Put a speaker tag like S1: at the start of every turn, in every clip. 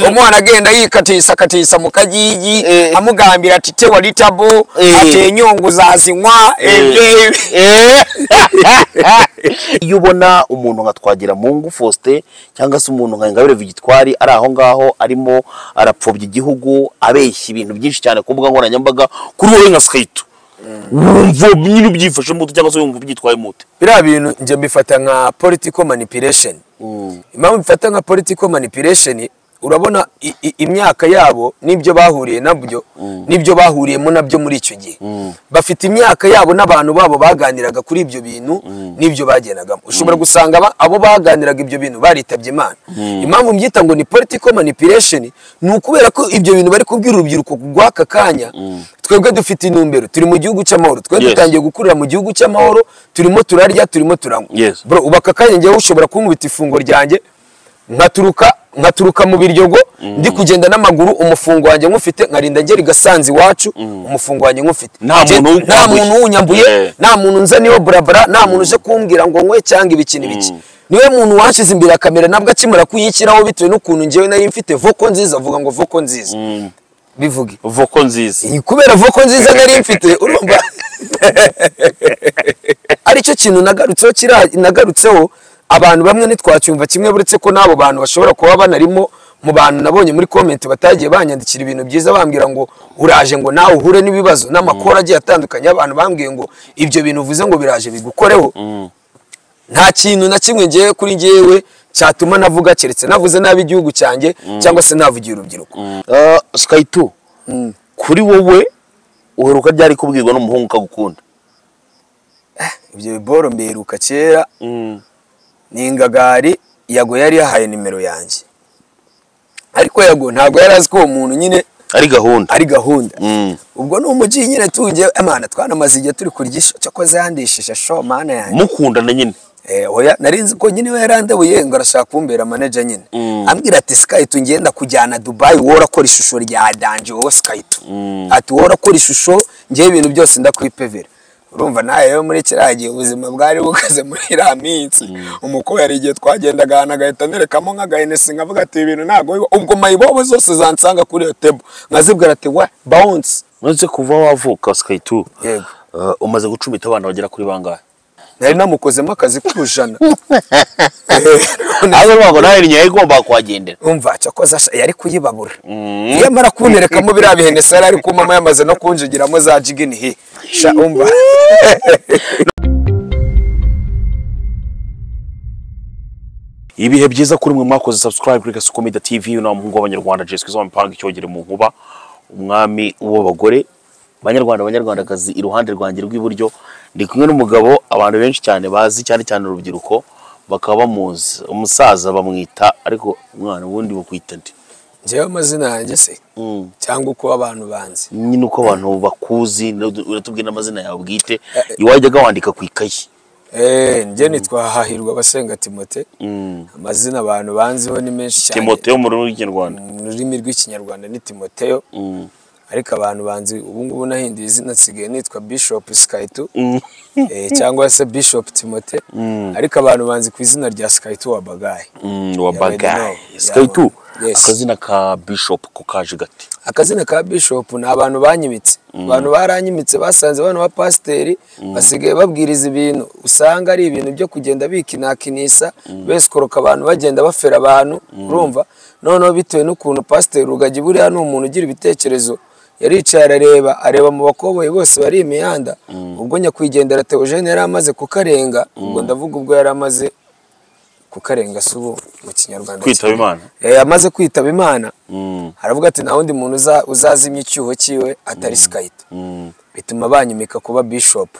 S1: umwana agenda yikatisakatisa mu kagigi
S2: Eh.
S1: amugambira ati te wali tabo
S2: Eh.
S1: ate enyongo zazinywa ebyebyo
S2: iyo ubona umuntu nka twagira mu ngo faustin cyangwa se umuntu nka ingabire vigitwari ari aho ngaho arimo arapfobya igihugu abeshya ibintu byinshi cyane ku mbuga nkoranyambaga kuri wowe nka sikitu wumva nyine ubyifashe mute cyangwa se wumva ubyitwaye mute
S1: biriya bintu njye mbifata nka political manipulation impamvu mbifata nka political manipulation urabona i- i- imyaka yabo n'ibyo bahuriye nabyo n'ibyo bahuriyemo nabyo muri icyo gihe bafite imyaka yabo n'abantu babo baganiraga kuri ibyo bintu n'ibyo bagendagamo ushobora gusanga aba- abo baganiraga ibyo bintu baritabye imana impamvu mbyita ngo ni political manipulation ni ukubera ko ibyo bintu bari kubwira urubyiruko rw'aka kanya twebwe dufite intumbero turi mu gihugu cy'amahoro twe
S2: Yes.
S1: dutangiye gukurira mu gihugu cy'amahoro turimo turarya turimo turanywa
S2: Yes.
S1: bro ubu aka kanya njyewe ushobora kunkubita ifunguro ryanjye nkaturuka nkaturuka mu biryogo ndi kugenda n'amaguru umufungo wanjye nkufite nkarinda ngera i gasanzi iwacu umufungo wanjye nkufite
S2: Nta
S1: Njye-
S2: muntu
S1: nta
S2: ukwambuye.
S1: muntu uwunyambuye
S2: Eh.
S1: nta muntu nzaniyeho burabura nta muntu uje kumbwira ngo nkwe cyangwa ibikini biki niwe muntu wanshyize imbere ya kamera nabwo akimara kuyishyiraho bitewe n'ukuntu njyewe nari mfite voko nziza avuga ngo voko nziza bivuge
S2: voko nziza
S1: iyi kubera voko nziza nari mfite urumva aricyo kintu nagarutseho kira- nagarutseho abantu bamwe ntitwacyumva kimwe buretse ko n'abo bantu bashobora kuba banarimo mu bantu nabonye muri comment batagiye banyandikira ibintu byiza bambwira ngo uraje ngo nawe uhure n'ibibazo n'amakuru agiye atandukanye abantu bambwiye ngo ibyo bintu uvuze ngo biraje bigukoreho nta kintu na kimwe ngewe kuri ngewe cyatuma navuga keretse navuze nabi igihugu cyanjye cyangwa se navugiye urubyiruko
S2: sikitu kuri wowe uheruka ryari kubwirwa n'umuhungu ukagukunda
S1: ibyo biboro mberuka kera ni ingagari yago yari yahaye nimero yanjye ariko yago ntabwo yari azi ko uwo muntu nyine
S2: ari gahunda
S1: ari gahunda
S2: Mm.
S1: ubwo ni umugi nyine tujye emana twanamaze igihe turi kurya isho cyakoze yandishije sho mana yanjye
S2: mukundana nyine
S1: Eh, oya nari nzi ko nyine we yarandabuye ngo arashaka kumbera manager nyine ambwira ati skype ngenda kujyana dubai wowe urakora ishusho rya danje wowe skype ati wowe urakora ishusho ngewe ibintu byose ndakwipevera urumva nawe rero muri kiriya gihe ubuzima bwari bukaze muri iriya minsi umukobwa hari igihe twagendaga ahantu agahita anerekamo nk'agahenesi nkavuga ati ibintu ntabwo biba." ubwo mayibobo zose zansanga kuri iyo tebo nkazibwira ati wa bounce
S2: uretse kuva wavuka sikitu
S1: Yego.
S2: umaze gucumita abana bagera kuri bangahe
S1: nari namukozemo akazi k'ubujana
S2: ahubwo ntabwo nawe ni nyayo igomba kuhagendera
S1: umva cyakoze asha- yari kuyibabura iyo amara kunterekamo biriya bihenesa yari ari kumama yamaze no kunjigiramo za jigini hi sha umva
S2: ibihe byiza kuri mwe mwakoze subscribe kuri Gasuko Media TV uyu ni wa muhungu w'abanyarwanda Jesco zo mpanga icyogere mu nkuba umwami w'abagore banyarwanda banyarwandakazi iruhande rwanjye rw'iburyo ndi kumwe n'umugabo abantu benshi cyane bazi cyane cyane urubyiruko bakaba bamuzi umusaza bamwita ariko umwana ubundi bukwita nde
S1: ngewe amazina yanjye se cyangwa uko abantu banzi
S2: nyine uko abantu bakuzi uratubwira n'amazina yawe bwite iwajyaga wandika ku ikayi
S1: Eh, njye nitwa hahirwa abasenga timote amazina abantu banziho ni menshi cyane
S2: Timote yo mu rurimi rw'ikinyarwanda
S1: mu rurimi rw'ikinyarwanda ni timoteyo ariko abantu banzi ubu ngubu nahinduye izina nsigaye nitwa bishop skaitu eh, cyangwa se bishop timote ariko abantu banzi ku izina rya skaitu wa bagayi
S2: Mm, wa
S1: Yeah,
S2: bagayi
S1: we know.
S2: sikitu
S1: Yeah. Yes.
S2: akazina ka bishop ko kaje gati
S1: akazina ka bishop ni abantu banyimitse abantu baranyimitse basanze bano ba pasiteri basigaye babwiriza ibintu usanga ari ibintu byo kugenda bikinakinisa besikoroka abantu bagenda bafera abantu urumva noneho bitewe n'ukuntu pasiteri rugagi buriya ni umuntu ugira ibitekerezo yaricaye arareba areba mu bakoboye bose bari imihanda ubwo nyakwigendera teogene yari amaze kukarenga ubwo ndavuga ubwo yari amaze kukarenga si ubu mu kinyarwanda
S2: kwitaba Imana
S1: Eh, amaze kwitaba imana
S2: Mm.
S1: aravuga ati nta wundi muntu uza- uzazimya icyuho cyiwe atari sikayita bituma banyimika kuba bishopu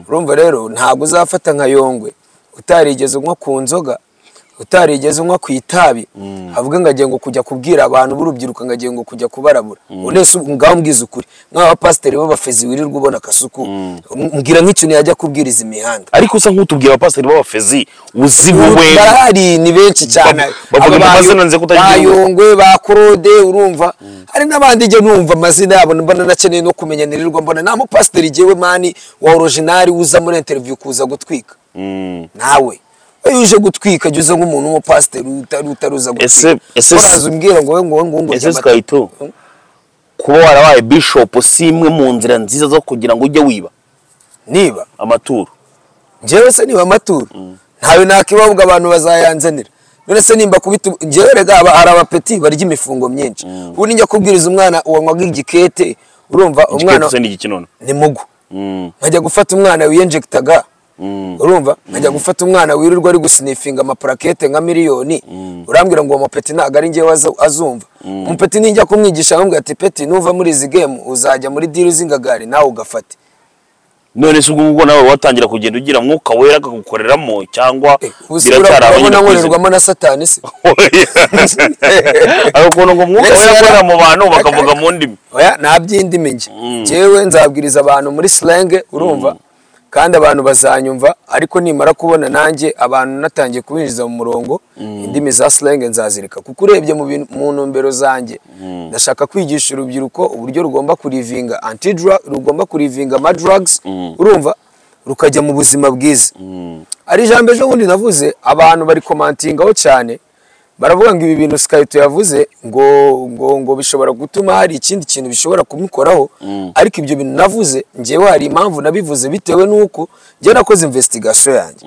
S1: urumva rero ntabwo uzafata nka yongwe utarigeze unywa ku nzoga utarigeze unywa ku itabi havuga ngo agiye ngo kujya kubwira abantu b'urubyiruko ngo agiye ngo kujya kubarabura unese ngaho mbwiza ukuri nk'aba pasiteri b'abafezi wirirwa ubona akasuku mbwira nk'ikintu yajya kubwiriza imihanda
S2: ariko usa nk'utubwira abapasiteri b'abafezi uzi wowe
S1: barahari ni benshi cyane
S2: bavuga
S1: Aba
S2: mu
S1: bayo-
S2: mazina nze kutagira
S1: ba
S2: ngo-
S1: Yongwe ba Korode urumva hari n'abandi njye numva amazina yabo mbona nakeneye no kumenya nirirwa mbona nta mupasiteri jyewe mani wa orojinari uza muri interiviyu kuza gutwika
S2: Mm.
S1: nawe iyo uje gutwika jya uza nk'umuntu w'umupasiteri utari utaruza
S2: Ese-
S1: gutwika
S2: ese-
S1: waraza umbwira ngo we ngo we ngo ngo
S2: ese
S1: jya amata.
S2: twayito kuba warabaye bishop si imwe mu nzira nziza zo kugira ngo ujye wiba
S1: niba
S2: amaturo
S1: njyewe se niba amaturo ntawe nakibavuga abantu bazayanzanira none se nimba kubita njyewe rega aba- hari abapeti barya imifungo myinshi ubu nijya kubwiriza umwana wanywaga igikete urumva umwana
S2: igiketse n'igikinono
S1: ni mugu
S2: Mm,
S1: nkajya gufata umwana wiyenjegitaga
S2: mm.
S1: urumva nkajya gufata umwana wirirwa ari gusinifinga amapurakete nka miliyoni urambwira ngo uwo mupeti ntabwo ari njyewe aza- azumva umupeti nijya kumwigisha ahubwo ati peti nuva muri izi gemu uzajya muri diri z'ingagari nawe ugafate
S2: none se ubwo ubwo nawe watangira kugenda ugira mwuka wera akagukoreramo cyangwa
S1: ubusura urabona nkorerwamo na satani se
S2: agakunda ngo umwuka
S1: Mbese
S2: wera
S1: yara-
S2: akorera mu bantu bakavuga mu ndimi
S1: oya nta by'indimi njye njyewe nzabwiriza abantu muri silenge urumva kandi abantu bazanyumva ariko nimara kubona nanjye abantu natangiye kubinjiza mu murongo indimi za silenge nzazireka kuko urebye mu bintu- mu ntumbero zanjye ndashaka kwigisha urubyiruko uburyo rugomba kurivinga antidra rugomba kurivinga amadrugs urumva rukajya mu buzima bwiza ari ijambo ejo bundi navuze abantu bari komantingaho cyane baravuga ngo ibi bintu sikayito yavuze ngo ngo ngo bishobora gutuma hari ikindi kintu bishobora kumukoraho ariko ibyo bintu navuze njyewe hari impamvu nabivuze bitewe n'uko njye nakoze investigation yanjye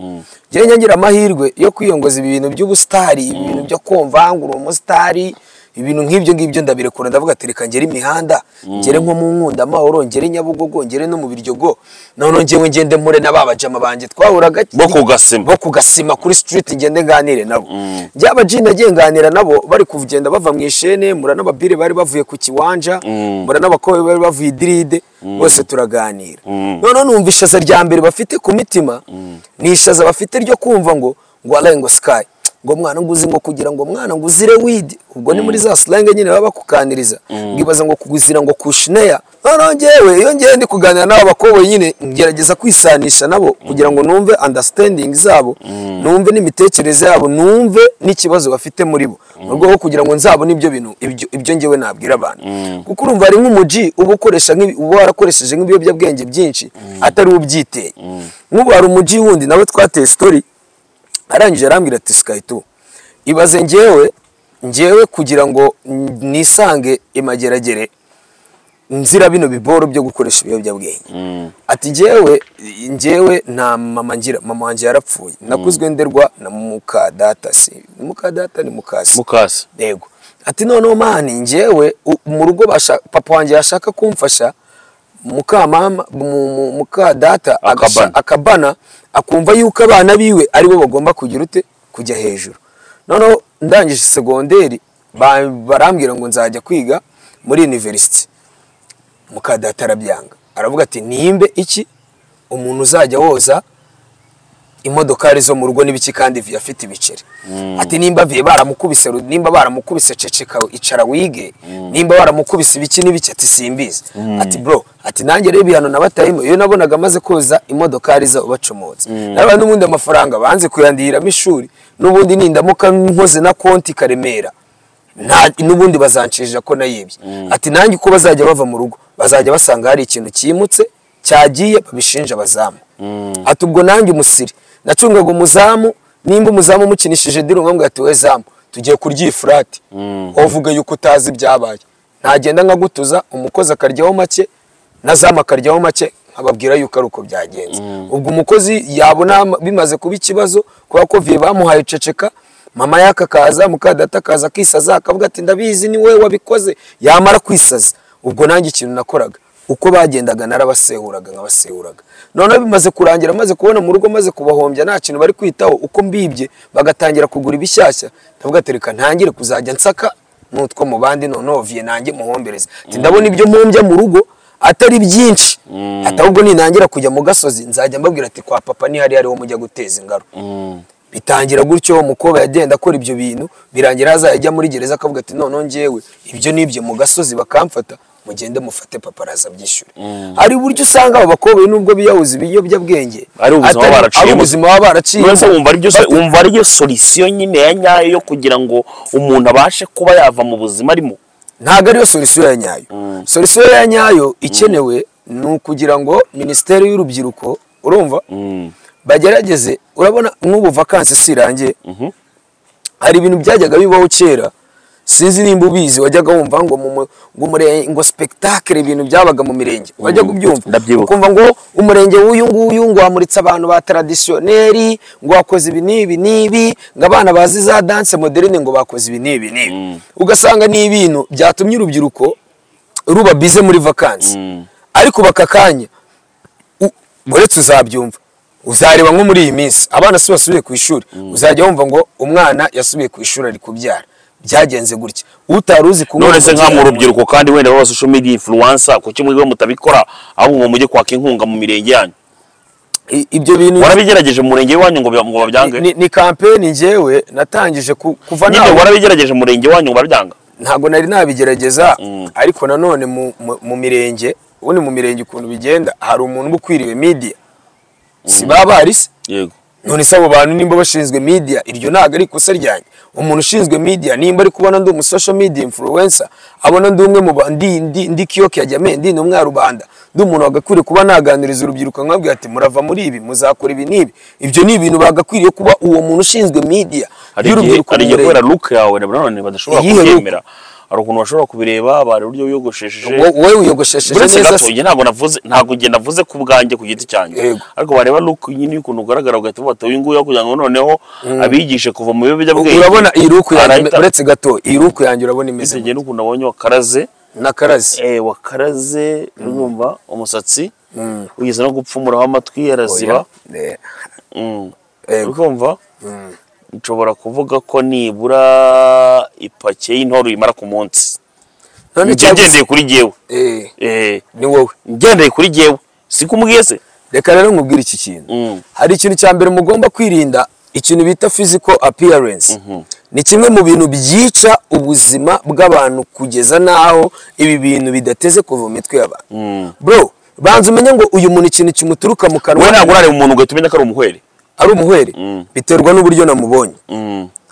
S1: njyewe nyagira amahirwe yo kwiyongoza ibi bintu by'ubusitari ibi bintu byo kumva ngo uri umusitari ibintu nk'ibyo ngibyo ndabirekura ndavuga ati reka ngere imihanda ngere nko mu nkunda amahoro ngere nyabugogo ngere no mu biryogo noneho njyewe ngende mpure na ba bajama banjye twahuraga
S2: bo ku gasima
S1: bo kugasima kuri street ngende nganire nabo byaba G nagiye nganira nabo bari kugenda bava mu ishene mura n'ababire bari bavuye ku kiwanja mura n'abakobwa bari bavuye idiride bose turaganira noneho numva ishaza rya mbere bafite ku mitima ni ishaza bafite ryo kumva ngo ngo alain ngo sky ngo mwana nguzi ngo kugira ngo mwana nguzire widi ubwo ni muri za slang nyine baba bakukaniriza ngibaza ngo kuguzira ngo kushneya noneho njyewe iyo ngiye ndi kuganira n'aba bakobwa nyine ngerageza kwisanisha nabo kugira ngo numve understanding zabo numve n'imitekerereze yabo numve n'ikibazo bafite muri bo mu rwego rwo kugira ngo nzabone ibyo bintu ibyo- ibyo njyewe nabwira abantu kuko urumva hari nk'umuji uba ukoresha nk'ibi- uba warakoresheje nk'ibiyobyabwenge byinshi atari ubyiteye nk'ubu hari umuji wundi nawe twateye story arangije arambwira ati sikayito ibaze njyewe njyewe kugira ngo n- nisange imageragere nzira bino biboro byo gukoresha ibiyobyabwenge ati njyewe njyewe nta mama ngira mama wanjye yarapfuye nakuzwe nderwa na muka data si muka data ni mukasi
S2: mukasi
S1: yego ati noneho mani njyewe u- mu rugo basha- papa wanjye yashaka kumfasha mukamama mu- mu- muka data agasha-
S2: Akabana.
S1: akabana akumva yuko abana biwe ari bo bagomba kugira ute kujya hejuru noneho ndangije segonderi ba- barambwira ngo nzajya kwiga muri university muka data arabyanga aravuga ati nimbe iki umuntu uzajya woza imodokari zo mu rugo n'ibiki kandi afite ibiceri ati nimba viye baramukubise ru- nimba baramukubise ceceka icara wige nimba baramukubise ibiki n'ibiki ati simbizi ati bro ati nanjye rero ibihano nabatayemo iyo nabonaga amaze koza imodokari zo bacomotse naba n'ubundi amafaranga banze kuyandiramo ishuri n'ubundi nindamuka nkoze na konti karemera nta n'ubundi bazanshinja ko nayibye ati nanjye uko bazajya bava mu rugo bazajya basanga hari ikintu cyimutse cyagiye babishinja abazamu ati ubwo nanjye umusiri nacungaga umuzamu nimba umuzamu umukinishije diro nkamwe ati we zamu tugiye kurya iyi furati uvuga yuko utazi ibyabaye ntagenda nkagutuza umukozi akaryaho make na zamu akaryaho make nkababwira yuko ari uko byagenze ubwo umukozi yabona bimaze kuba ikibazo kubera ko viye bamuhaye ceceka mama yaka akaza mukadata akaza akisaza akavuga ati ndabizi ni wowe wabikoze yamara kwisaza ubwo nanjye ikintu nakoraga uko bagendaga narabasehuraga nkabasehuraga noneho bimaze kurangira maze kubona mu rugo maze kubahombya nta kintu bari kwitaho uko mbibye bagatangira kugura ibishyashya ndavuga ati reka ntangire kuzajya nsaka n'utwo mu bandi noneho viye nanjye muhombereze ati ndabona ibyo mpombya mu rugo atari byinshi ati ahubwo ninangira kujya mu gasozi nzajya mbabwira ati kwa papa nihari hariho mujya guteza ingaro bitangira gutyo umukobwa yagenda akora ibyo bintu birangira azajya muri gereza akavuga ati noneho njyewe ibyo nibyo mu gasozi bakamfata mugende mufate papa araza abyishyure hari uburyo usanga abo bakobwa nubwo biyahuza ibiyobyabwenge
S2: Ari ubuzima
S1: atari-
S2: baraciyemo.
S1: ari ubuzima baba baraciyemo
S2: none se wumva aribyo
S1: Bate-
S2: wumva ariyo solution nyine ya nyayo yo kugira ngo umuntu abashe kuba yava mu buzima arimo
S1: ntabwo ariyo solisiyo ya nyayo solisiyo ya nyayo ikenewe ni ukugira ngo minisiteri y'urubyiruko urumva bagerageze urabona n'ubu vakansi sirangiye hari ibintu byajyaga bibaho kera sinzi nimba ubizi wajyaga wumva ngo mu mu- ngo umure- ngo spectacle ibintu byabaga mu mirenge wajyaga ubyumva
S2: ndabyibuka.
S1: ukumva ngo umurenge w'uyu nguyu ngo wamuritse abantu ba tradisiyoneri ngo wakoze ibi n'ibi n'ibi ngo abana bazi za danse moderne ngo bakoze ibi n'ibi n'ibi ugasanga ni ibintu byatumye urubyiruko ruba bize muri vakansi ariko bakakanya uretse uzabyumva uzareba nko muri iyi minsi abana si basubiye ku ishuri uzajya wumva ngo umwana yasubiye ku ishuri ari kubyara byagenze gutya utari uzi kunywa
S2: none se
S1: umubyara
S2: nka mu
S1: mu-
S2: rubyiruko kandi wenda baba social media influencer kuki mwebwe mutabikora ahubwo ngo mujye kwaka inkunga mu mirenge yanyu
S1: I- ibyo bintu
S2: warabigerageje mu murenge wanyu ngo bya- ngo babyange
S1: ni, ni kampeni njyewe natangije ku- kuva
S2: nyine
S1: nawe
S2: warabigerageje mu murenge wanyu ngo babyanga
S1: ntabwo nari nabigerageza ariko nanone mu, mu, mu mirenge ubundi mu mirenge ukuntu bigenda hari umuntu uba ukwiriwe media si baba bahari se
S2: yego
S1: none se abo bantu nimba bashinzwe media iryo ntabwo ari ikosa ryanjye umuntu ushinzwe media nimba ari kubona ndi umu social media influencer abona ndi umwe mu ba- ndi ndi ndi kiyoke ya jame ndi numwe rubanda ndi umuntu wagakwiriye kuba naganiriza urubyiruko nkabwira ati murava muri ibi muzakora ibi n'ibi ibyo ni ibintu bagakwiriye kuba uwo muntu ushinzwe media
S2: hari igihe hari igihe kubera look yawe na nanone badashobora
S1: Iyihe look?
S2: kubyemera hari ukuntu bashobora kubireba bari uburyo wiyogoshesheje
S1: Wo- wowe wiyogoshesheje
S2: uretse
S1: neza
S2: gato
S1: se-
S2: njye ntabwo navuze ntabwo njye navuze ku bwanjye ku giti cyanjye
S1: Yego.
S2: ariko bareba look nyine y'ukuntu ugaragara bagahita bata uyu nguyu kugira ngo noneho abigishe kuva mu biyobyabwenge
S1: urabona iyi ruku yanjye
S2: arahita-
S1: uretse gato iyi ruku yanjye urabona imeze
S2: Ese njye n'ukuntu abonye wakaraze
S1: n'akarazi
S2: eh, wakaraze urumva umusatsi ugeze no gupfumuraho amatwi araziba
S1: Eh,
S2: Mm.
S1: Yego.
S2: urumva nshobora kuvuga ko nibura ipake y'intore uyimara ku munsi
S1: none
S2: njye
S1: cyangwa-
S2: ngendeye kuri jyewe
S1: eh,
S2: Eh,
S1: ni wowe
S2: ngendeye kuri jyewe sikubwiye se
S1: reka rero nkubwire iki kintu
S2: Mm.
S1: hari ikintu cya mbere mugomba kwirinda ikintu bita physical appearance ni kimwe mu bintu byica ubuzima bw'abantu kugeza n'aho ibi bintu bidateze kuva mu mitwe y'abantu bro banza umenye ngo uyu muntu ikintu kimuturuka mu
S2: wowe ntabwo
S1: kanwa
S2: urareba umuntu ngo uhite umenya ko ari umuhweri
S1: ari umuhweri biterwa n'uburyo namubonye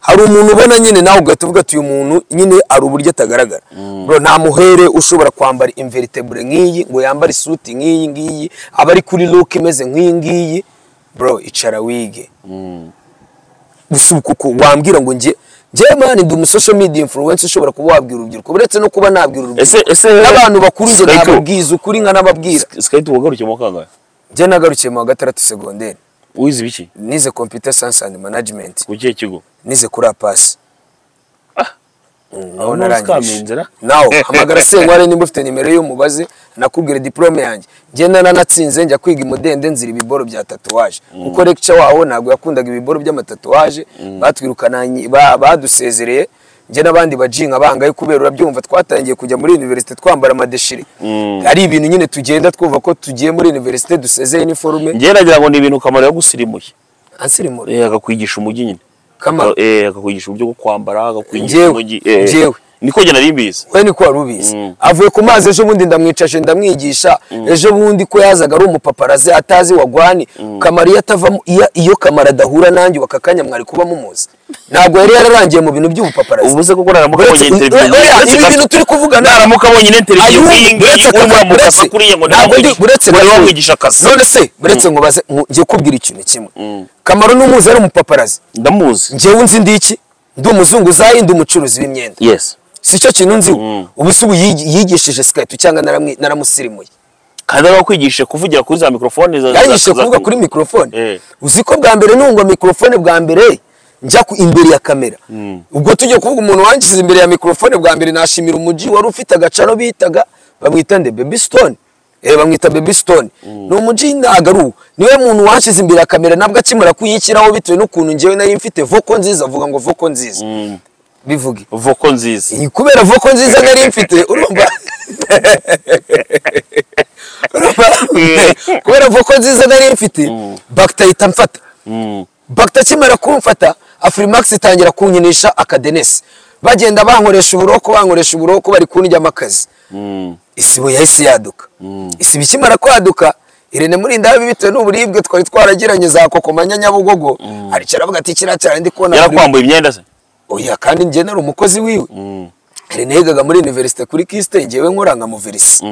S1: hari umuntu ubona nyine nawe ugahita uvuga ati uyu muntu nyine hari uburyo atagaragara bro nta muhere ushobora kwambara inveritebure nk'iyi ngo yambare isuti nk'iyi ngiyi aba ari kuri look imeze nk'iyi ngiyi bro icara wige gusa kuko wambwira ngo njye njye mani ndi umu social media influencer ushobora kuba wabwira urubyiruko uretse no kuba nabwira urubyiruko
S2: ese ese
S1: n'abantu bakuru njye
S2: Skype-
S1: nababwiza ukuri nkanababwira
S2: sikayiti wagarukiye mu kangahe
S1: njye nagarukiye mu wa gatandatu segonderi
S2: wize ibiki
S1: nize computer science and management
S2: ku kihe kigo
S1: nize kuri apasi
S2: aho ntuzi
S1: narangije
S2: inzira
S1: nawe hamagara senkware nimba ufite nimero y'umubaze nakubwira diplome yanjye ngenda nanatsinze njya kwiga imudende nzira ibiboro bya tatuwaje kuko lecture waho ntabwo yakundaga ibiboro by'amatatuwaje batwirukana ba- badusezereye njye n'abandi bajinka bangaye kubera urabyumva twatangiye kujya muri universite twambara amadeshire ari ibintu nyine tugenda twumva ko tugiye muri universite dusezeye iniforume
S2: njye nagira ngo ni ibintu kamaro yagusirimuye
S1: ansirimura
S2: Eh, akakwigisha umujyi nyine
S1: Kamaro.
S2: Eh, akakwigisha uburyo bwo kwambara akakwigisha
S1: Njyewe,
S2: umujyi Eh,
S1: njyewe.
S2: niko njye nari mbizi
S1: we niko wari ubizi avuye ku mazi ejo bundi ndamwicaje ndamwigisha ejo bundi ko yazaga ari umupaparazi atazi wagwani kamara iyo atavamo iyo- iyo kamara adahura nanjye bakakanya mwari kuba mumuzi ntabwo yari yararangiye mu bintu by'ubupaparazi
S2: ubuze kuko naramuka
S1: Uretse-
S2: abonye interview
S1: oya,
S2: uretse
S1: ibi
S2: ka-
S1: bintu turi kuvugana-
S2: naramuka abonye interview
S1: Ayubu,
S2: nk'iyi ngiyi
S1: uretse
S2: urimo
S1: kaka-
S2: uramukasa
S1: uretse-
S2: kuriya ngo
S1: ntabwo ndi-
S2: ntiwamwigishe.
S1: uretse
S2: Ngo
S1: gatoya.
S2: ntiwamwigishe akazi
S1: none se uretse nkubaze nku- ngiye kubwira ikintu kimwe kamaro n'umuzi ari umupaparazi
S2: ndamuzi
S1: njyewe nzi ndi iki ndi umuzunguzayi ndi umucuruzi w'imyenda
S2: yes
S1: si cyo kintu nziho ubu se ubu yigi- yigishije sikayiti cyangwa naramwi- naramusirimuye
S2: kandi abakwigishe kuvugira kuri za mikorofone za- za-
S1: yaranyishe
S2: za-
S1: kuvuga kuri mikorofone
S2: Eh.
S1: uzi ko bwa mbere nungwa mikorofone bwa mbere njya ku imbere ya kamera ubwo tujye kuvuga umuntu wangize imbere ya mikorofone bwa mbere nashimira umuji wari ufite agacaro bitaga bamwita nde baby stone eh bamwita baby stone ni umuji ntabwo ari uwo niwe muntu wanshyize imbere ya kamera nabwo akimara kuyishyiraho bitewe n'ukuntu njyewe nayo mfite voko nziza avuga ngo voko nziza bivuge
S2: voko nziza
S1: iyi kubera voko nziza nari mfite urumva urumva kubera voko nziza nari mfite bagita ahita amfata bagita akimara kumfata afurimax itangira kunkinisha akadenesi bagenda bankoresha uburoko bankoresha uburoko bari kundyamo akazi isibo yahise yaduka isibo ikimara kwaduka irene muri ndabi bitewe n'uburibwe twari twaragiranye za kokomanya nyabugogo aricara avuga ati kiriya cyane ndi kubona buri-
S2: yarakwambuye imyenda se
S1: oya kandi njye nari umukozi wiwe rene yigaga muri universite kuri kiste njyewe nkora nka muverisi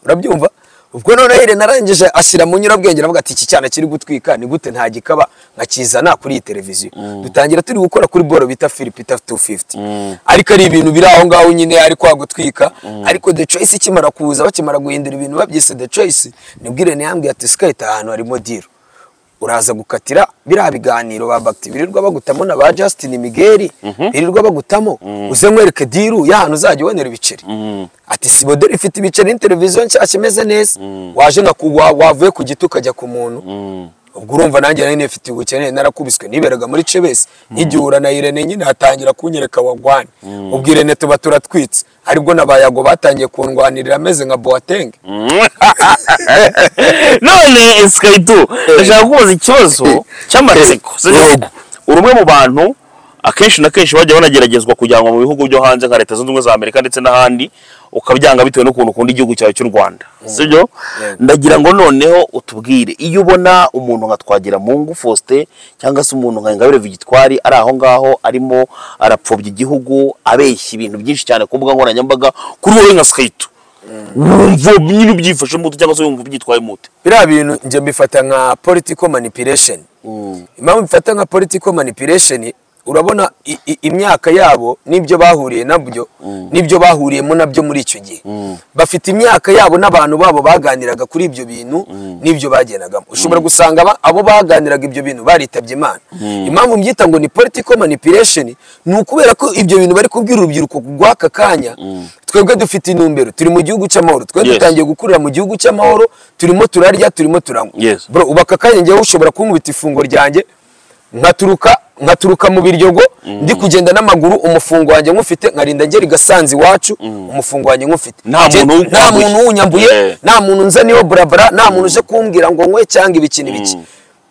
S1: urabyumva ubwo noneho Helen narangije ashyira mu nyurabwenge aravuga ati iki cyana kiri gutwika ni gute nta gikaba nkakizana kuri iyi televiziyo dutangira turi gukora kuri boro bita Philipita 250 ariko ari ibintu biri aho ngaho nyine ari kwa gutwika ariko The Choice ikimara kuza bakimara guhindura ibintu babyise The Choice nibwo Irene yambwiye ati Skate ahantu harimo deal uraza gukatira biriya biganiro ba bagiti birirwa bagutamo na ba Justin Miguel birirwa bagutamo uze nkwereke diru ya hantu uzajya ubonera ibiceri ati si boderi ifite ibiceri ni televiziyo nshyashya imeze neza waje na ku- wa- wavuye ku giti ukajya ku muntu ubwo urumva nanjye nari nifite ubukene narakubiswe niberaga muri cebesi nk'igihura na irene nyine hatangira kunyereka wagwani ubwo irene tuba turatwitse aribwo na bayago batangiye kundwanirira ameze nka boatenge
S2: none sikaritu ndashaka kubaza ikibazo cy'amatsiko z'igihugu uri umwe mu bantu akenshi na kenshi bajya banageragezwa kujyanwa mu bihugu byo hanze nka leta zunze ubumwe za amerika ndetse n'ahandi ukabyanga bitewe n'ukuntu ukunda igihugu cyawe cy'u rwanda sibyo ndagira ngo noneho utubwire iyo ubona umuntu nka twagiramungu faustin cyangwa se umuntu nka ingabire vigitwari ari aho ngaho arimo arapfobya igihugu abeshya ibintu byinshi cyane ku mbuga nkoranyambaga kuri wowe nka sikaritu wumva nyine ubyifashemo ute cyangwa se wumva ubyitwayemo ute
S1: biriya bintu njye mbifata nka political manipulation impamvu mbifata nka political manipulation urabona i- i- imyaka yabo n'ibyo bahuriye nabyo n'ibyo bahuriyemo nabyo muri icyo gihe bafite imyaka yabo n'abantu babo baganiraga kuri ibyo bintu n'ibyo bagendagamo ushobora gusanga aba- abo baganiraga ibyo bintu baritabye imana impamvu mbyita ngo ni political manipulation ni ukubera ko ibyo bintu bari kubwira urubyiruko rw'aka kanya twebwe dufite intumbero turi mu gihugu cy'amahoro twe
S2: Yes.
S1: dutangiye gukurira mu gihugu cy'amahoro turimo turarya turimo turanywa
S2: Yes.
S1: bro ubu aka kanya ngewe ushobora kunkubita ifunguro ryanjye nkaturuka nkaturuka mu biryogo ndi kugenda n'amaguru umufungo wanjye nkufite nkarinda ngera i gasanzi iwacu umufungo wanjye nkufite
S2: Nta
S1: Nge-
S2: muntu
S1: nta
S2: uwukwambuye.
S1: muntu uwunyambuye
S2: Eh.
S1: nta muntu nzaniyeho burabara nta muntu uje kumbwira ngo nkwe cyangwa ibikini biki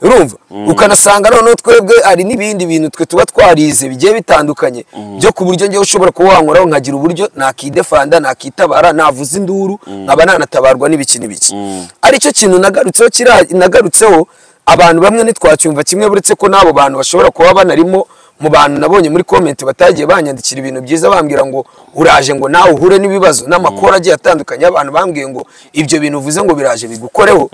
S1: urumva ukanasanga noneho twebwe hari n'ibindi bintu twe tuba twarize bigiye bitandukanye byo ku buryo ngewe ushobora kuba wankoraho nkagira uburyo nakidefanda nakitabara navuza induru nkaba nanatabarwa n'ibiki n'ibiki aricyo kintu nagarutseho kira- nagarutseho abantu bamwe ntitwacyumva kimwe buretse ko n'abo bantu bashobora kuba banarimo mu bantu nabonye muri komenti batagiye banyandikira ibintu byiza bambwira ngo uraje ngo nawe uhure n'ibibazo n'amakuru agiye atandukanye y'abantu bambwiye ngo ibyo bintu uvuze ngo biraje bigukoreho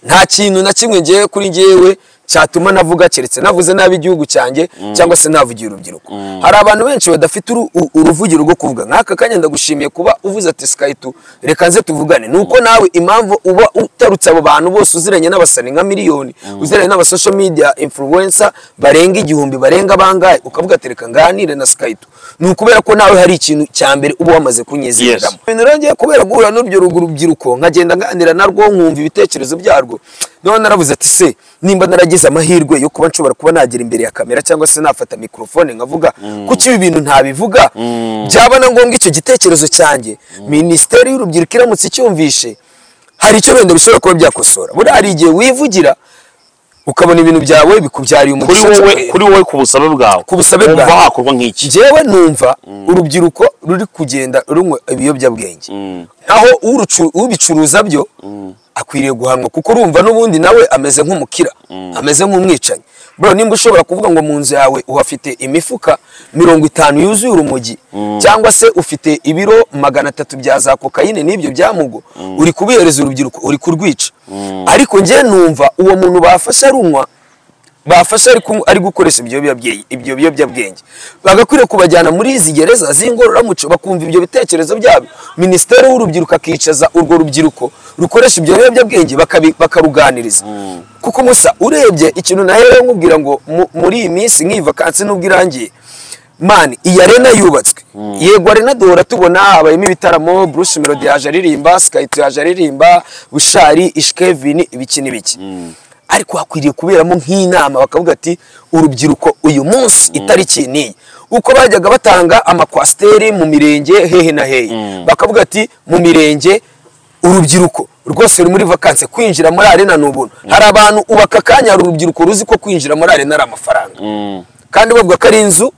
S1: nta kintu na kimwe ngewe kuri ngewe cyatuma navuga keretse navuze nabi igihugu cyanjye cyangwa se navugiye urubyiruko hari abantu benshi badafite uru- u- uruvugiro rwo kuvuga nk'aka kanya ndagushimiye kuba uvuze ati sikaitu reka nze tuvugane ni uko nawe impamvu uba utarutse abo bantu bose uziranye n'abasani nka miliyoni uziranye n'abasosho media influencer barenga igihumbi barenga bangahe ukavuga ati reka nganire na sikaitu ni ukubera ko nawe hari ikintu cya mbere uba wamaze kunyizihiramo ibintu rero ngiye kubera guhura n'urubyo rugu- rubyiruko nkagenda nganira narwo nkumva ibitekerezo byarwo none naravuze ati se nimba naragize amahirwe yo kuba nshobora kuba nagera imbere ya kamera cyangwa se nafata mikorofone nkavuga kuki ibi bintu ntabivuga byaba na ngombwa icyo gitekerezo cyanjye minisiteri y'urubyiruko iramutse icyumvishe hari icyo wenda bishobora kuba byakosora buriya hari igihe wivugira ukabona ibintu byawe bikubyariye
S2: kuri
S1: umugisha
S2: wowe kuri wowe ku busabe bwawe
S1: Ku busabe
S2: Wumva
S1: bwawe.
S2: hakorwa nk'iki
S1: njyewe numva urubyiruko ruri kugenda runywa ibiyobyabwenge aho urucu- ubicuruza byo akwiriye guhanwa kuko urumva n'ubundi nawe ameze nk'umukira ameze nk'umwicanyi bro nimba ushobora kuvuga ngo mu nzu yawe uhafite imifuka mirongo itanu yuzuye urumogi cyangwa se ufite ibiro magana atatu bya za kokayine n'ibyo byamugo uri kubihereza urubyiruko uri kurwica ariko njye numva uwo muntu bafashe arunywa bafashe ari, kunywa- ari gukoresha ibyo biyobyabwenge- ibyo biyobyabwenge bagakwiriye kubajyana muri izi gereza z'ingororamuco bakumva ibyo bitekerezo byabo minisiteri w'urubyiruko akicaza urwo rubyiruko rukoresha ibyo biyobyabwenge bakabi- bakaruganiriza kuko musa urebye ikintu naherewe nkubwira ngo mu- muri iyi minsi nk'iyi vakansi nubwo irangiye mani iyi arena yubatswe yego arena duhora tubona habayemo ibitaramo bruce melody yaje aririmba skayito yaje aririmba bushari ishkevini ibiki n'ibiki ariko hakwiriye kuberamo nk'inama bakavuga ati urubyiruko uyu munsi itariki n'iyi uko bajyaga batanga amakwasiteri mu mirenge hehe na hehe bakavuga ati mu mirenge urubyiruko rwose ruri muri vakanse kwinjira muri arena ni ubuntu hari abantu ubu aka kanya hari urubyiruko ruzi ko kwinjira muri arena ari amafaranga kandi bavuga ko ari inzu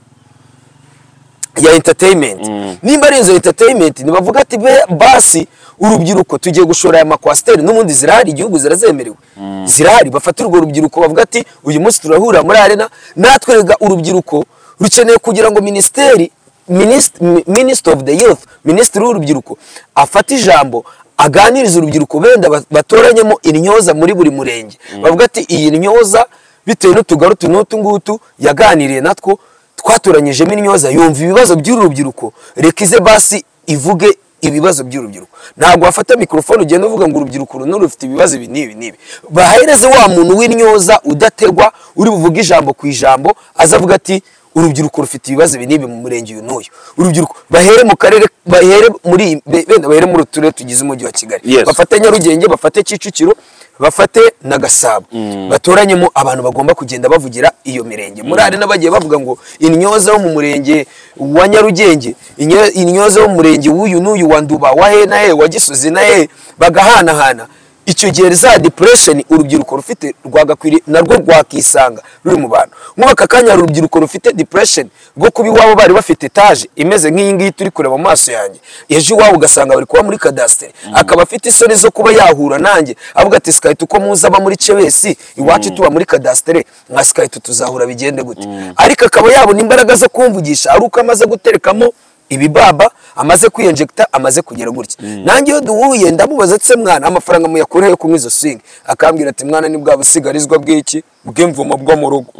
S1: ya entertainment nimba ari inzu ya entertainment ntibavuga ati "Be- basi urubyiruko tugiye gushora aya makwasiteri n'ubundi zirahari igihugu zirazemerewe zirahari bafata urwo rubyiruko bavuga ati uyu munsi turahurira muri arena natwe rega urubyiruko rukeneye kugira ngo minisiteri minisitiri of the youth minisitiri w'urubyiruko afate ijambo aganiriza urubyiruko benda ba- batoranyemo intyoza muri buri murenge bavuga ati iyi ntyoza bitewe n'utugaru utu n'utu ngutu yaganiriye natwo twatoranyijemo intyoza yumva ibibazo by'uru rubyiruko reka ize basi ivuge ibibazo by'urubyiruko ntabwo wafata mikorofone ugenda uvuga ngo urubyiruko uru n'urufite ibibazo ibi n'ibi n'ibi bahereze wa muntu w'intyoza udategwa uri buvuge ijambo ku ijambo aza avuga ati urubyiruko rufite ibibazo ibi n'ibi mu murenge uyu n'uyu urubyiruko bahere mu karere bahere muri iyi- be- benda bahere muri utu turere tugize umujyi wa kigali
S2: Yes.
S1: bafate nyarugenge bafate kicukiro bafate na gasabo batoranyemo abantu bagomba kugenda bavugira iyo mirenge muri hari n'abagiye bavuga ngo intyoza yo mu murenge wa nyarugenge inyo- intyoza yo mu murenge w'uyu n'uyu wa nduba wa he na he wa gisozi na he bagahanahana icyo gihe za depression urubyiruko rufite rwagakwiriye narwo rwakisanga ruri mu bantu nk'ubu aka kanya hari urubyiruko rufite depression rwo kuba iwabo bari bafite etaje imeze nk'iyi ngiyi turi kureba mu maso yanjye ejo iwabo ugasanga bari kuba muri kadasiteri akaba afite isoni zo kuba yahura nanjye avuga ati sikayita uko muzi aba muri cebesi iwacu tuba muri kadasiteri nka sikayita tuzahura bigende gute ariko akaba yabona imbaraga zo kumvugisha ari uko amaze guterekamo ibibaba amaze kwiyinjekita amaze kugera gutya nanjye iyo duhuye ndamubaza ati se mwana amafaranga muyakura yo kunywa izo swingi akambwira ati mwana ni bwa busigarizwa bw'iki bw'imvumo bwo mu rugo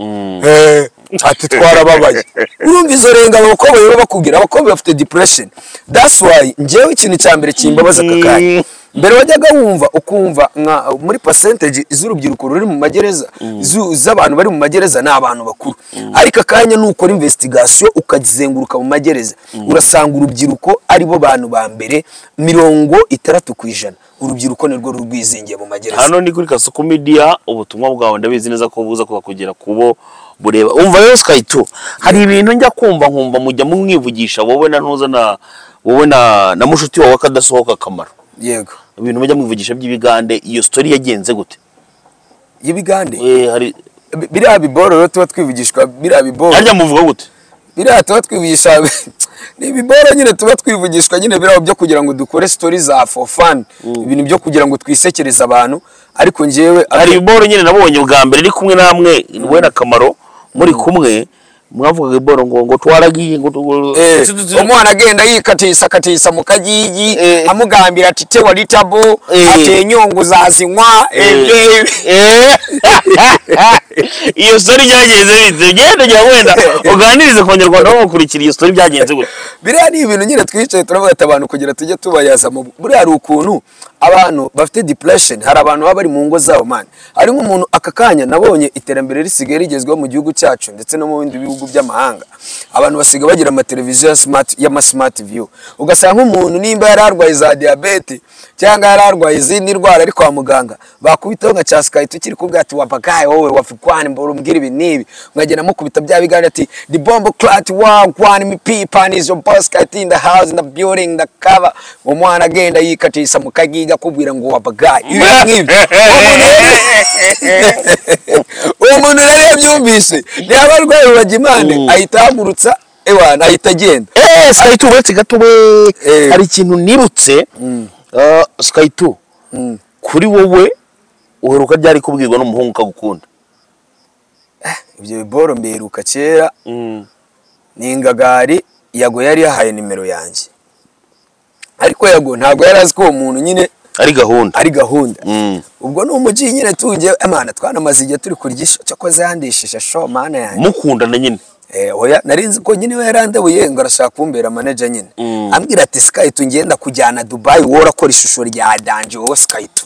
S1: Eh, ati twarababaye urumva izo rengano abakobwa baba bakubwira abakobwa bafite depression that's why njyewe ikintu cya mbere kimbabaza aka kanya mbere wajyaga wumva ukumva nka muri percentage z'urubyiruko ruri mu magereza zu- z'abantu bari mu magereza ni abantu bakuru ariko akanya nukora investigation ukazenguruka mu magereza urasanga urubyiruko aribo bantu ba mbere mirongo itandatu ku ijana urubyiruko nirwo rurwizingiye mu magereza
S2: hano ni kuri kasuku media ubutumwa bwawe ndabizi neza ko buza kuza kugera kubo bureba umva rero sikayito hari ibintu njya kumva nkumva mujya mumwivugisha wowe na ntuza na wowe na na mushuti wawe akadasohoka akamaro
S1: yego
S2: ibintu mujya mwivugisha by'ibigande iyo story yagenze gute
S1: y'ibigande
S2: eh hari
S1: Bi- biriya biboro rero tuba twivugishwa biriya biboro
S2: harya muvuga gute
S1: biriya tuba twivugisha ni ibibora nyine tuba twivugishwa nyine biriya byo kugira ngo dukore story za for fun ibintu byo kugira ngo twisekereze abantu ariko njyewe
S2: hari iboro nyine nabonye ubwa mbere iri kumwe namwe wowe na kamaro muri kumwe mwavugaga iboro ngo ngo twaragiye ngo ngo-
S1: Eh,
S2: tu- tu- tu-
S1: umwana agenda yikatisa katisa mu kagigi
S2: Eh.
S1: amugambira ati te wari tabo
S2: Eh.
S1: ati inyungu uzazinywa eh,
S2: Eh. iyo story byagenze bite ugenda ujya wenda uganirize ku banyarwanda bamukurikira iyo story byagenze gute
S1: biriya ni ibintu nyine twicaye turavuga ati abantu kugira tujye tubayaza mu buriya hari ukuntu abantu bafite depression hari abantu baba bari mu ngo zabo man hari nk'umuntu aka kanya nabonye iterambere risigaye rigezweho mu gihugu cyacu ndetse no mu bindi bihugu by'amahanga abantu basigaye bagira amateleviziyo ya smart y'ama smart view ugasanga nk'umuntu nimba yari arwaye za diyabete cyangwa yari arwaye izindi ndwara ari kwa muganga bakubitaho nka cya sikayiti ukiri kubwira ati wapakaye wowe wafikwani mbura umbwira ibi n'ibi mwagenda mukubita bya biganiro ati the bomb clat one one me pipan is your boss cat in the house in the building in the cover umwana agenda yikatisa mu kagiga akubwira ngo wapakaye ibi ngibi Umuntu rero- umuntu rero iyo abyumvise yaba arwaye ruragimane ahita ahagurutsa ewana ahita agenda
S2: eh sikayito uretse gato we
S1: Eh.
S2: hari ikintu nibutse Eh, sikayito kuri wowe uheruka byari kubwirwa n'umuhungu ukagukunda
S1: ibyo biboro mbiheruka kera ni ingagari yago yari yahaye nimero yanjye ariko yago ntabwo yari azi ko uwo muntu nyine
S2: ari gahunda
S1: ari gahunda
S2: Mm.
S1: ubwo ni umujyi nyine tujye emana twanamaze igihe turi kurya isho cyakoze yandishije sho mana yanjye
S2: mukundana nyine
S1: Eh, oya nari nzi ko nyine we yarandabuye ngo arashaka kumbera manager nyine ambwira ati sikayito ngenda kujyana dubayi wowe urakora ishusho rya danje wowe sikayito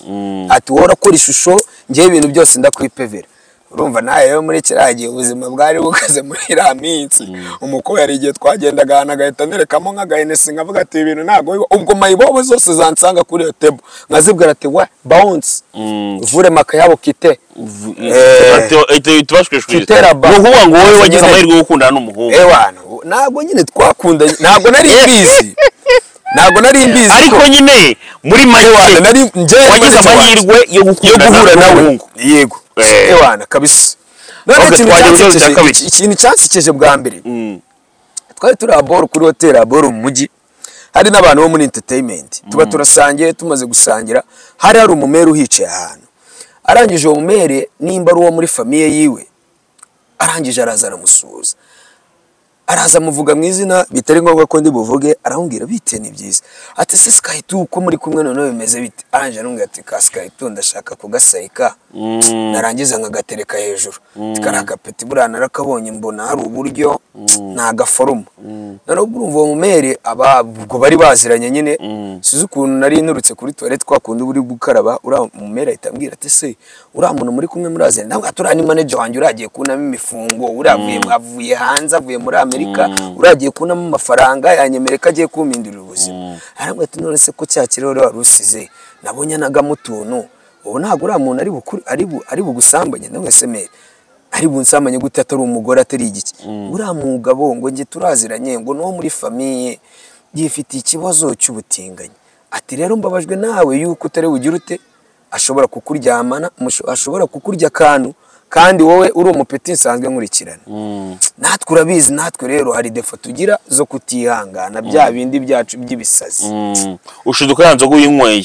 S1: ati wowe urakora ishusho ngewe ibintu byose ndakwipevera urumva nawe rero muri kiriya gihe ubuzima bwari bukaze muri iriya minsi umukobwa hari igihe twagendaga ahantu agahita nerekamo nk'agahenesi nkavuga ati ibintu ntabwo biba." ubwo mayibobo zose zansanga kuri iyo tebo nkazibwira ati wa bawunsi vure makayabo kite Eh.
S2: tubashwishwije
S1: Kiteraba.
S2: ni ukuvuga ngo wowe wagize amahirwe yo gukundana n'umuhungu
S1: ewana ntabwo nyine twakundanye ntabwo nari mbizi ntabwo nari mbizi
S2: ariko nyine muri
S1: Ewana,
S2: make
S1: nari njyewe
S2: wagize
S1: Marcel Wanze.
S2: amahirwe yo
S1: yo
S2: gukundana
S1: guhura nawe
S2: n'umuhungu
S1: yego
S2: Eh.
S1: ewana kabisa none
S2: Ahubwo
S1: ikintu
S2: twajya mu kibazo cya
S1: cyansekeje-
S2: kabiri.
S1: iki- ikintu cyansekeje bwa mbere twari turi aboro kuri hoteli aboro mu mujyi hari n'abantu bo muri entertainment tuba turasangiye tumaze gusangira hari hari umumere uhicaye ahantu arangije uwo mumere nimba ari uwo muri famiye yiwe arangije araza aramusuhuza araza amuvuga mu izina bitari ngombwa ko ndi buvuge arambwira bite ni byiza ati se sky two uko muri kumwe noneho bimeze bite aranje aramubwira ati ka sky two ndashaka kugasayika narangiza nkagatereka hejuru ati kari agapeti buriya narakabonye mbona hari uburyo ni agaforoma noneho urumva uwo mumere aba ubwo bari baziranye nyine sizi ukuntu nari nturutse kuri tuwarete twakundi uri gukaraba uriya mumere ahita ambwira ati se uriya muntu muri kumwe muraziranye nawe ati uriya ni manager wanjye uragiye kunamo imifungo uriya avuye avuye hanze avuye muri amerika uriya agiye kunamo amafaranga yanyemerera ko agiye kumpindurira ubuzima arambwira ati none se ko cya kirere wari usize nabonye anagamo utuntu ubu ntabwo uriya muntu ari bukuri ari bu ari bugusambanye ndamwe semere ari bunsambanye gute atari umugore atari igiki uriya mugabo ngo njye turaziranye ngo n'uwo muri famiye yifitiye ikibazo cy'ubutinganyi ati rero mbabajwe nawe yuko utari bugire ute ashobora kukuryamana musho- ashobora kukurya akantu kandi wowe uri umupeti nsanzwe nkurikirana natwe urabizi natwe rero hari defo tugira zo kutihangana bya bindi byacu by'ibisazi
S2: ushiduka ya nzoga uyinyweye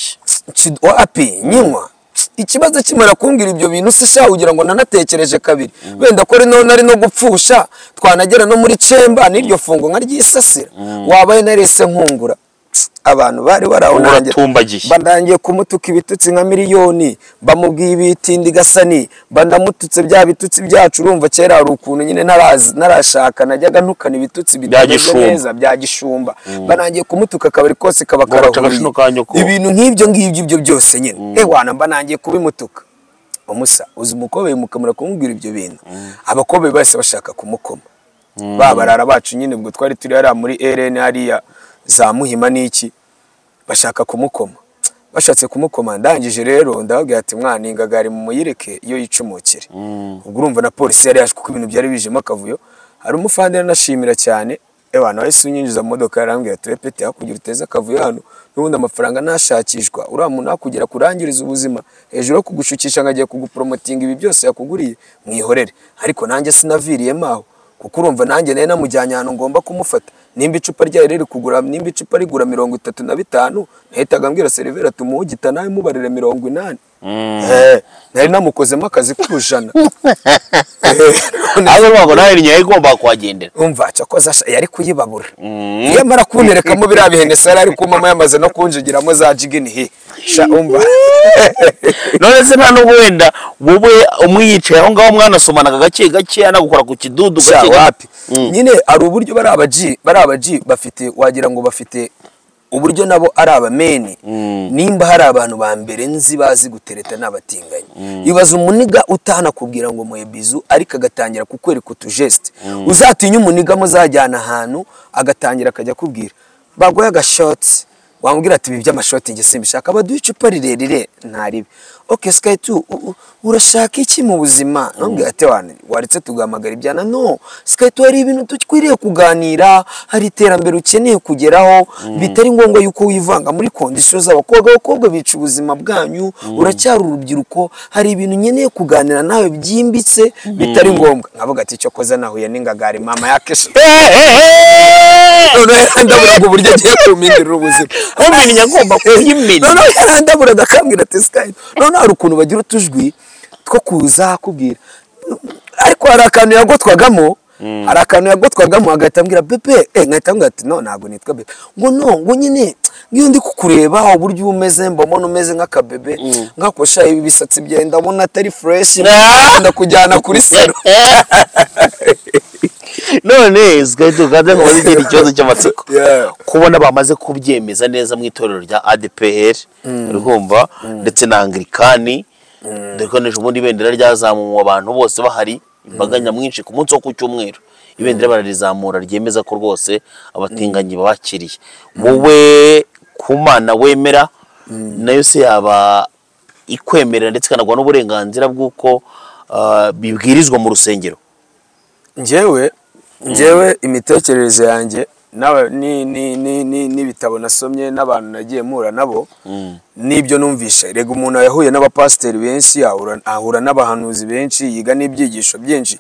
S1: Nci- wapi nyinywa ikibazo kimara kumbwira ibyo bintu se sha ugira ngo nanatekereje kabiri wenda ko rino nari no gupfusha twanagera no muri cemba n'iryo fungo nkaryisasira wabaye narese nkungura abantu bari baraho
S2: Ubu
S1: nanjye-
S2: uratumbagiye.
S1: bandangiye kumutuka ibitutsi nka miliyoni bamubwiye ibitindi gasani bandamututse bya bitutsi byacu urumva kera hari ukuntu nyine ntarazi- narashaka najyaga ntukana ibitutsi bitameze
S2: Gishumba.
S1: neza bya gishumba banangiye kumutuka akabari kose kaba
S2: Ngo baca agashino ka nyoko.
S1: ibi ibintu nk'ibyo ngibyo ibyo byose nyine ewana mba nangiye kubimutuka umusa uzi umukobwa bimukamura kumubwira ibyo bintu abakobwa bose bashaka kumukoma ba barara bacu nyine ubwo twari turi hariya muri rn hariya za muhima n'iki bashaka kumukoma bashatse kumukoma ndangije rero ndababwira ati mwana ingagari mumuyireke iyo yicumukire ubwo urumva na polisi yari yaje kuko ibintu byari bijemo akavuyo hari umufandera nashimira cyane ewa nawe si unyinjiza mu modoka yarambwira ati repete hakugira uteze akavuyo hano n'ubundi amafaranga ntashakishwa uriya muntu hakugera kurangiriza ubuzima hejuru yo kugushukisha ngo agiye kugupromotinga ibi byose yakuguriye mwihorere ariko nanjye sinaviriyemo aho kuko urumva nanjye nari namujyanye ahantu ngomba kumufata nimba icupa ryayo riri kugura nimba icupa rigura mirongo itatu na bitanu nahitaga mbwira seriveri ati umuhugita nawe mubarire mirongo inani Eh, nari namukozemo akazi k'urujana Eh, none
S2: ariko ntabwo nawe ni nyayo igomba kuhagendera
S1: umva cyakoze asha- yari kuyibabura iyo amara kunterekamo biriya bihenesi yari ari kumama yamaze no kunjigiramo za jigini he sha umva
S2: none se nta nubwo wenda wowe umwiyicaye aho ngaho mwanasomanaga gake gake anagukora ku kidudu
S1: sha
S2: gake gake
S1: wapi nyine hari uburyo bari abaji bari abaji bafite wagira ngo bafite uburyo nabo ari abameni nimba hari abantu ba mbere nzi bazi gutereta n'abatinganyi ibaza umuniga utanakubwira ngo muhe bizu ariko agatangira kukwereka utujesite uzatinye umuniga muzajyana ahantu agatangira akajya akubwira baguhe agashotsi wamubwira ati ibi by'amashoti njye simbishaka baduhe icupa rirerire ntaribe ok sky tu urashaka iki mu buzima ntumbwira ati wane waretse tugahamagara ibyana no sky tu hari ibintu dukwiriye kuganira hari iterambere ukeneye kugeraho bitari ngombwa yuko wivanga muri kondisiyo z'abakobwa abakobwa bica ubuzima bwanyu uracyari urubyiruko hari ibintu nkeneye kuganira nawe byimbitse bitari ngombwa nkavuga ati cyo koza nahuye n'ingagari mama yakesha noneho yarandaburaga uburyo agiye kumpindurira ubuzima
S2: umenya agomba kuhimena
S1: noneho yarandaburaga akambwira ati sikayi noneho hari ukuntu bagira utujwi two kuza akubwira ariko hari akantu yagotwagamo hari akantu yagotwagamo agahita ambwira bebe eh nkahita ambwira ati no ntabwo nitwa bebe ngo no ngo nyine ngiyo ndi kukureba uburyo uba umeze mbona umeze nk'akabebe nkakosha ibi bisatsi byenda ndabona atari fureshi ndakujyana kuri sero
S2: none zigahita uganza ngo bazigira ikibazo cy'amatsiko
S1: Yeah.
S2: kubona bamaze kubyemeza neza mu itorero rya adpr urumva ndetse na anglikani dore ko n'ejo bundi ibendera ryazamuwe abantu bose bahari imbaga nyamwinshi ku munsi wo ku cyumweru ibendera bararizamura ryemeza ko rwose abatinganyi babakiriye wowe ku mana wemera nayo se yaba ikwemerera ndetse ikanagwa n'uburenganzira bw'uko ah, bibwirizwa mu rusengero
S1: njyewe njyewe imitekerereze yanjye nawe ni- ni- ni- ni- n'ibitabo nasomye n'abantu nagiye mpura nabo n'ibyo numvishe rega umuntu yahuye n'abapasiteri benshi ahura- ahura n'abahanuzi benshi yiga n'ibyigisho byinshi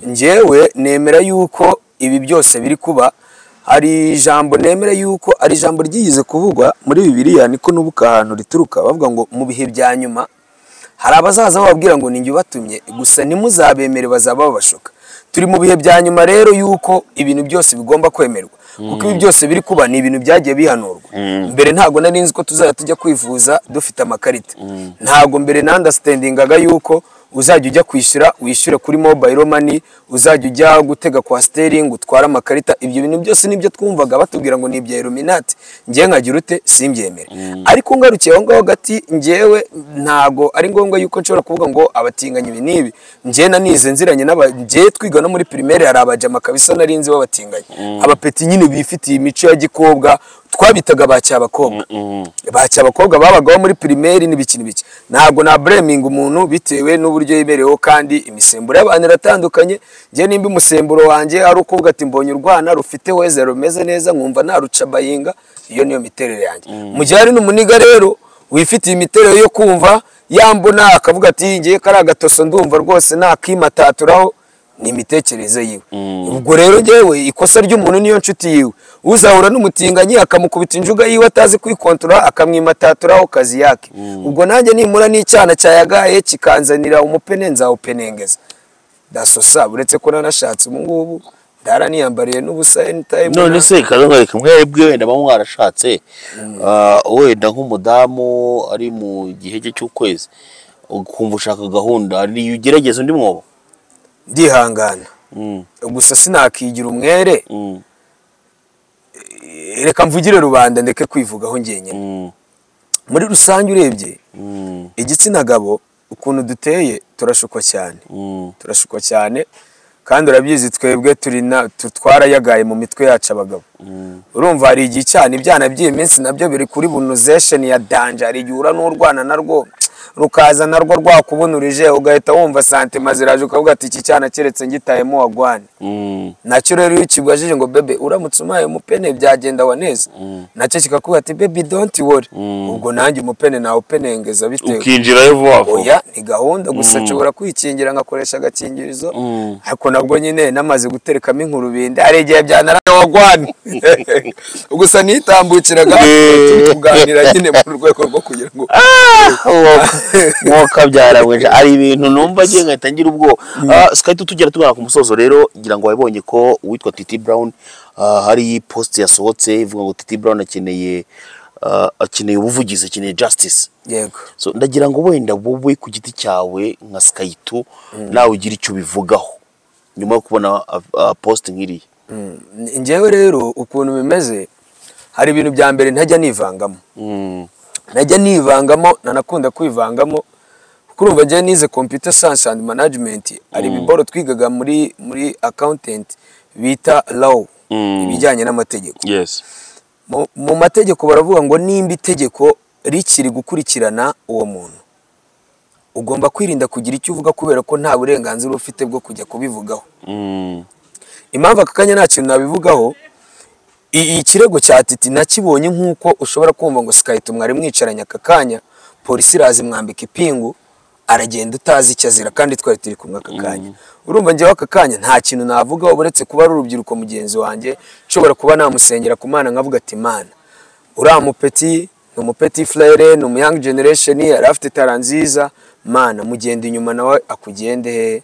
S1: njyewe nemera yuko ibi byose biri kuba hari ijambo nemera yuko ari ijambo ryigeze kuvugwa muri bibiliya niko n'ubuka ahantu rituruka bavuga ngo mu bihe bya nyuma hari abazaza bababwira ngo ninjye ubatumye gusa ntimuzabemere bazaba babashuka turi mu bihe bya nyuma rero y'uko ibintu byose bigomba kwemerwa kuko ibi byose biri kuba ni ibintu byagiye bihanurwa mbere ntabwo nari nzi ko tuzajya tujya kwivuza dufite amakarita ntabwo mbere nandasitendingaga y'uko uzajya ujya kwishyura wishyure kuri mobayiro mani uzajya ujya gutega kwa siteringi utware amakarita ibyo bintu byose nibyo twumvaga batubwira ngo ni ibya iluminati ngewe nkagira ute simbyemere ariko ngarukiye aho ngaho hagati ngewe ntabwo ari ngombwa yuko nshobora kuvuga ngo abatinganyi ibi n'ibi ngewe nanize nziranye n'aba ngewe twiga no muri pirimeri hari abajama kabisa nari nzi b'abatinganyi abapeti nyine bifitiye imico ya gikobwa twabitaga ba cyabakobwa ba cyabakobwa babagaho muri pirimeri n'ibiki n'ibiki ntabwo na bureminga umuntu bitewe n'uburyo yemereweho kandi imisemburo y'abantu iratandukanye njye nimba umusemburo wanjye ari ukuvuga ati mbonye urwana rufite weza rumeze neza nkumva narucabayinga iyo niyo miterere yanjye mu gihe hari n'umuniga rero wifitiye imiterere yo kumva yambona akavuga ati ngewe kari agatoso ndumva rwose nakimataturaho ni imitekerereze yiwe ubwo rero ngewe ikosa ry'umuntu niyo nshuti yiwe uzahura n'umutinganyi akamukubita injuga yiwe atazi kwikontorora akamwimataturaho kazi yake ubwo nanjye nimura n'icyana cyayagaye kikanzanira umupene nzawupenengeza dasosa uretse ko nanashatse ubu ngubu ndaraniyambariye n'ubusa anytime
S2: none se kazangarika mwebwe wenda baba mwarashatse ah, wenda nk'umudamu ari mu gihe cye cy'ukwezi ukumva ushaka gahunda niyo ugerageza undi mwobo
S1: ndihangana
S2: Mm,
S1: gusa sinakigira umwere
S2: mm,
S1: Eh, reka mvugire rubanda ndeke kwivugaho ngenyine
S2: mm,
S1: muri rusange urebye
S2: mm,
S1: igitsina gabo ukuntu duteye turashukwa cyane
S2: mm,
S1: turashukwa cyane kandi urabizi twebwe turi na tu- twarayagaye mu mitwe yacu abagabo
S2: mm,
S1: urumva hari igihe cyane ibyana by'iyi minsi nabyo biri kuri bunozesheni ya danje hari igihe ura n'urwana narwo rukaza narwo rwakubunurije ugahita wumva santima ziraje ukavuga ati iki cyana keretse ngitayemo wagwane
S2: mm,
S1: nacyo rero iyo ukibwajije ngo bebe uramutse umpaye umupene byagenda wa neza nacyo kikakubwira ati bebe donti wori ubwo nanjye umupene nawupenengeza bitewe
S2: ukinjirayo vuba vuba
S1: oya ni gahunda gusa nshobora kwikingira ngakoresha agakingirizo
S2: Mm.
S1: ariko nabwo nyine namaze guterekamo inkurubindi hari igihe byanaranye wagwane gusa nitambukiraga turi kuganira nyine mu rwego rwo kugira ngo
S2: wakabyarabuje hari ibintu numva ngiye ngahita ngira ubwoba Ah, sikari tugera tugana ku musozo rero ngira ngo wabibonye ko uwitwa titi brown ah, hari post yasohotse ivuga ngo titi brown akeneye ah, akeneye ubuvugizi akeneye justice
S1: yego
S2: so ndagira ngo wenda wowe ku giti cyawe nka sikayito nawe ugire icyo ubivugaho nyuma yo kubona ah, ah, post nk'iriya
S1: Mm. njyewe rero ukuntu bimeze hari ibintu bya mbere ntajya nivangamo
S2: Mm,
S1: najya nivangamo nanakunda kwivangamo kuko urumva njyewe nize computer science and management hari ibiboro twigaga muri muri accountant bita law
S2: Mm.
S1: ibijyanye n'amategeko
S2: yes
S1: mu, mu mategeko baravuga ngo nimba itegeko rikiri gukurikirana uwo muntu ugomba kwirinda kugira icyo uvuga kubera ko nta burenganzira uba ufite bwo kujya kubivugaho
S2: Mm,
S1: impamvu aka kanya nta kintu nabivugaho i- ikirego cya titi nakibonye nk'uko ushobora kumva ngo sikayita mwari mwicaranye aka kanya polisi iraza imwambika ipingu aragenda utazi icyo azira kandi twari turi kumwe aka kanya urumva njyewe aka kanya nta kintu navugaho uretse kuba ari urubyiruko mugenzi wanjye nshobora kuba namusengera ku mana nkavuga ati mana uriya mupeti ni umupeti frere ni umuyangi generation yari afite tara nziza mana mugenda inyuma nawe akugende he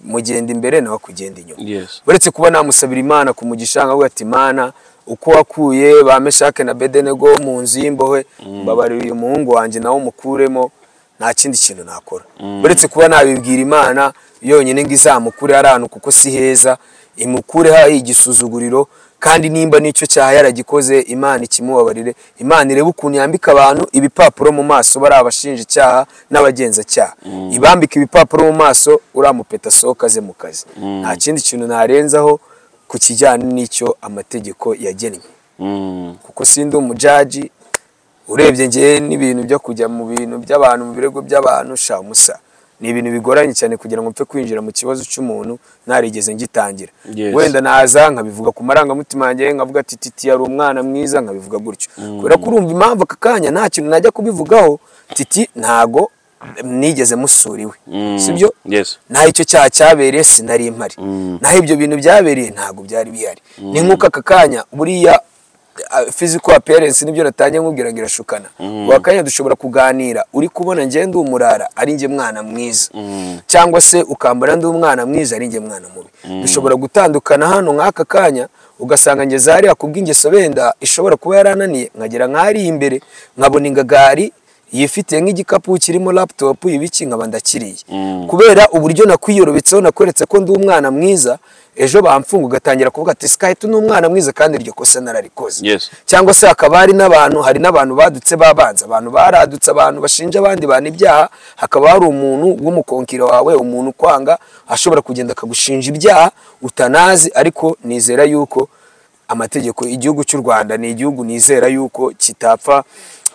S1: mugenda imbere nawe akugenda inyuma
S2: yes
S1: uretse kuba namusabira imana ku mugisha nkavuga ati mana uko wakuye ba meshake na bedenego mu nzu y'imbohe mbabarira uyu muhungu wanjye nawe umukuremo nta kindi kintu nakora uretse kuba nabibwira imana yonyine ngo izamukure ari ahantu kuko si heza imukure hari igisuzuguriro kandi nimba n'icyo cyaha yaragikoze imana ikimubabarire imana irebe ukuntu yambika abantu ibipapuro mu maso bari abashinjacyaha n'abagenzacyaha ibambika ibipapuro mu maso uramupeta asohoka aze mu kazi nta kindi kintu narenzaho ku kijyanye n'icyo amategeko yagennye
S2: Mm,
S1: kuko sindi umujaji urebye ngewe n'ibintu byo kujya mu bintu by'abantu mu birego by'abantu sha musa ni ibintu bigoranye cyane kugira ngo mpfe kwinjira mu kibazo cy'umuntu ntarigeze ngitangira
S2: Yes.
S1: wenda naza nkabivuga ku marangamutima yanjye nkavuga ati titi yari umwana mwiza nkabivuga gutyo kubera ko urumva impamvu aka kanya nta kintu najya kubivugaho titi ntago nigeze musura iwe
S2: mm,
S1: sibyo
S2: yes
S1: naho icyo cyaha cyabereye sinari mpari naho ibyo bintu byabereye ntabwo byari bihari ni nk'uko aka kanya buriya ah, physical appearance nibyo natangiye nkubwira ngo irashukana wakanya dushobora kuganira uri kubona njye ndi umurara ari njye mwana mwiza cyangwa se ukambara ndi umwana mwiza ari njye mwana mubi dushobora gutandukana hano nk'aka kanya ugasanga ngeze hariya kubw'ingeso wenda ishobora kuba yarananiye nkagera nk'ahari imbere nkabona ingagari yifitiye nk'igikapu kirimo laptop ibiki nkaba ndakiriye kubera uburyo nakwiyorobekeho nakweretse ko ndi umwana mwiza ejo bamfunga ugatangira kuvuga ati sikahita ni umwana mwiza kandi iryo kosa nararikoze
S2: Yes.
S1: cyangwa se hakaba hari n'abantu hari n'abantu badutse babanza abantu baradutse abantu bashinja abandi bantu ibyaha hakaba hari umuntu w'umukonkiro wawe umuntu ukwanga ashobora kugenda akagushinja ibyaha utanazi ariko nizera yuko amategeko igihugu cy'u rwanda ni igihugu nizera yuko kitapfa